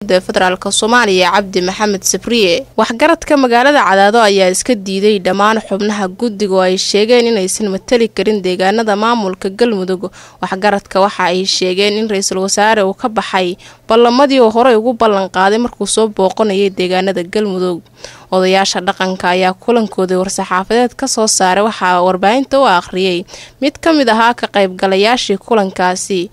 federaalk soomaaliya cabdi maxamed sabriye waxgaradka magaalada cadaado ayaa iska diiday dhammaan xubnaha guddiga oo ay sheegeen inaysan matali karin deegaanada maamulka galmudug waxgaradka waxa ay sheegeen in ra-iisul wasaare uu ka baxay ballamadii oo horey ugu ballan qaaday markuu soo booqanayay deegaanada galmudug odayaasha dhaqanka ayaa kulankoodii war-saxaafadeed ka soo saaray waxaa warbaahinta u akhriyey mid ka mid ahaa ka qaybgalayaashii kulankaasi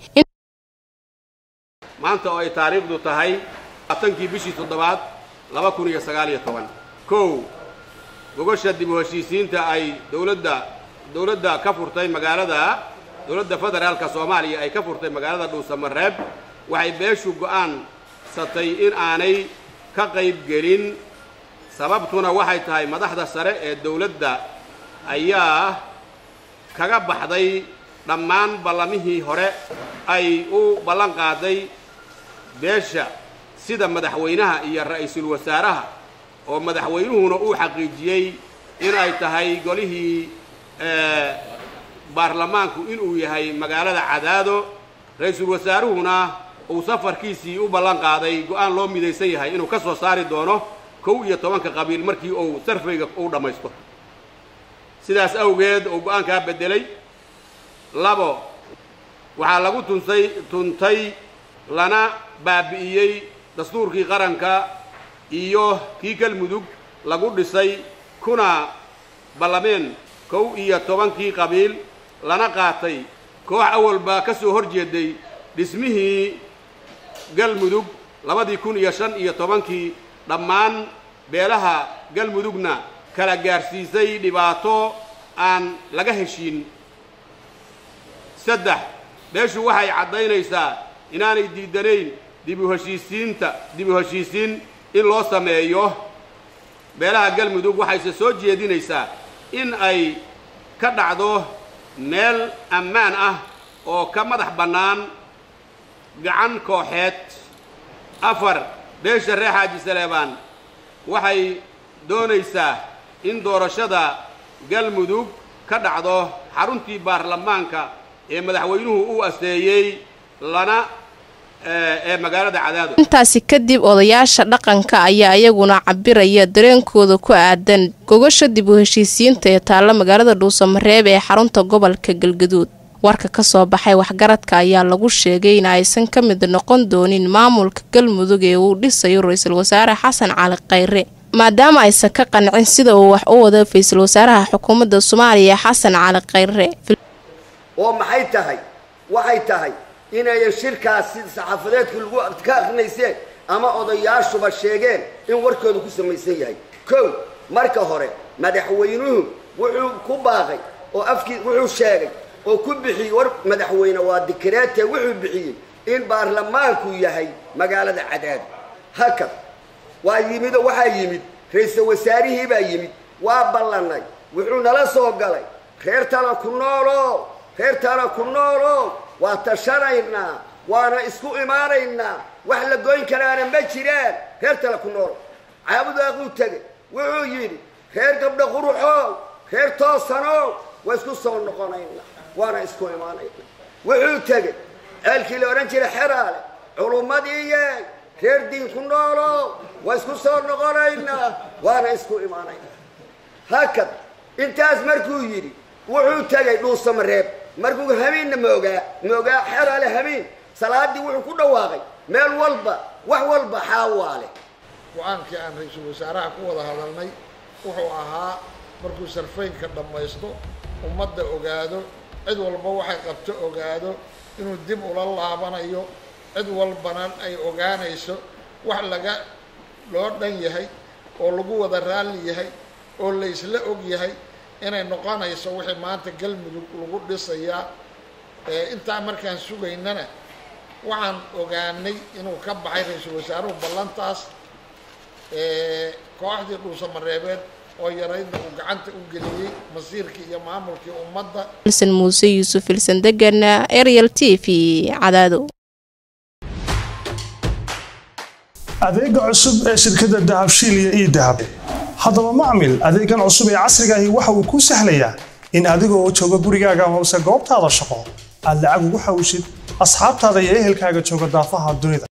maanta oo ay taariikhdu tahay atankii bishii toddobaad laba kun iyo sagaal iyo toban kow gogosha dib u heshiisiinta ay dowladda dowladda ka furtay magaalada dowladda federaalka soomaaliya ay ka furtay magaalada dhuusamareeb waxay beeshu go'aansatay in aanay ka qayb gelin sababtuna waxay tahay madaxda sare ee dowladda ayaa kaga baxday dhammaan ballamihii hore ay u ballan qaaday beesha sida madaxweynaha iyo ra-iisul wasaaraha oo madaxweynuhuna uu xaqiijiyey in ay tahay golihii baarlamaanku inuu yahay magaalada cadaado ra-iisul wasaaruhuna uu safarkiisii u ballan qaaday go-aan loo midaysan yahay inuu ka soo saari doono kow iyo tobanka qabiil markii uu sarfayga uu dhammaysto sidaas awgeed uu go-aankaa beddelay labo waxaa lagu tunsay tuntay lana baabi'iyey dastuurkii qaranka iyo kii galmudug lagu dhisay kuna ballameen kow iyo tobankii qabiil lana qaatay koox awalba ka soo hor jeeday dhismihii galmudug labadii kun iyo shan iyo tobankii dhammaan beelaha galmudugna kala gaarsiisay dhibaato aan laga heshiin saddex beeshu waxay caddaynaysaa inaanay diidanayn dib u heshiisiinta dib u heshiisiin in loo sameeyo beelaha galmudug waxayse soo jeedinaysaa in ay ka dhacdo meel ammaan ah oo ka madax bannaan gacan kooxeed afar beesha reer xaaji saleebaan waxay doonaysaa in doorashada galmudug ka dhacdo xaruntii baarlamaanka ee madaxweynuhu uu asteeyey lana ee magaalada cadaado intaasi kadib odayaasha dhaqanka ayaa iyaguna cabiraya dareenkooda ku aadan gogasha dib u heshiisiinta ee taalla magaalada dhuusamareeb ee xarunta gobolka galgaduud warka ka soo baxay waxgaradka ayaa lagu sheegay in aysan ka mid noqon doonin maamulka galmudug ee uu dhisayo ra-iisul wasaare xasan cali khayre maadaama aysan ka qancin sida uu wax u wado ra-iisul wasaaraha xukuumadda soomaaliya xasan cali khayre oo maxay tahay waxay tahay inayan shirkaas sida saxaafadeedku lagu ka akrinayseen ama odayaashuba sheegeen in warkooda ku samaysan yahay kow marka hore madaxweynuhu wuxuu ku baaqay oo afkii wuxuu sheegay oo ku bixiyey war madaxweyne waa dikreete wuxuu bixiyey in baarlamaanku yahay magaalada cadaad haka waa yimid oo waxaa yimid ra-iisul wasaarihii baa yimid waa ballanay wuxuu nala soo galay reertana ku noolo reertana ku noolo waa tashanaynaa waana isku imaanaynaa wax la goyn karaana ma jiraan reertana ku noolo caabudaaquu tegay wuxuu yidhi reer gabdho quruxow reer toosanow waa isku soo noqonaynaa waana isku imaanaynaa wuxuu tegey ceelkii la odhan jiray xeraale culummadii yeey reer diin ku noolo waa isku soo noqonaynaa waana isku imaanaynaa hakad intaas markuu yidhi wuxuu tegay dhuusamareeb markuu hamiinna moogaa moogaa xeraale hamiin salaadii wuxuu ku dhawaaqay meel walba wax walba xaawaale go-aankii aan ra-iisul wasaaraha ku wada hadalnay wuxuu ahaa markuu sarfaynka dhammaysto ummadda ogaado cid walba waxay qabto ogaado inuu dib ula laabanayo cid walbana ay ogaanayso wax laga loo dhan yahay oo lagu wada raalli yahay oo la isla og yahay inay noqonayso wixii maanta galmudug lagu dhisayaa intaa markaan sugaynana waxaan ogaanay inuu ka baxay ra-iisul wasaaruhu ballantaas kooxdii dhuusamareebeed oo yaraydna uu gacanta u geliyey masiirkii iyo maamulkii ummadda ilsan muuse yuusuf ilsan degana ariel t v cadaado adeega cusub ee shirkadda dahabshiil iyo ii dahab haddaba macmil adeegan cusub ee casrigaahi waxa uu kuu sahlayaa in adigoo jooga gurigaaga amase goobtaada shaqo aad lacag ugu xawshid asxaabtaada iyo ehelkaaga jooga daafaha dunida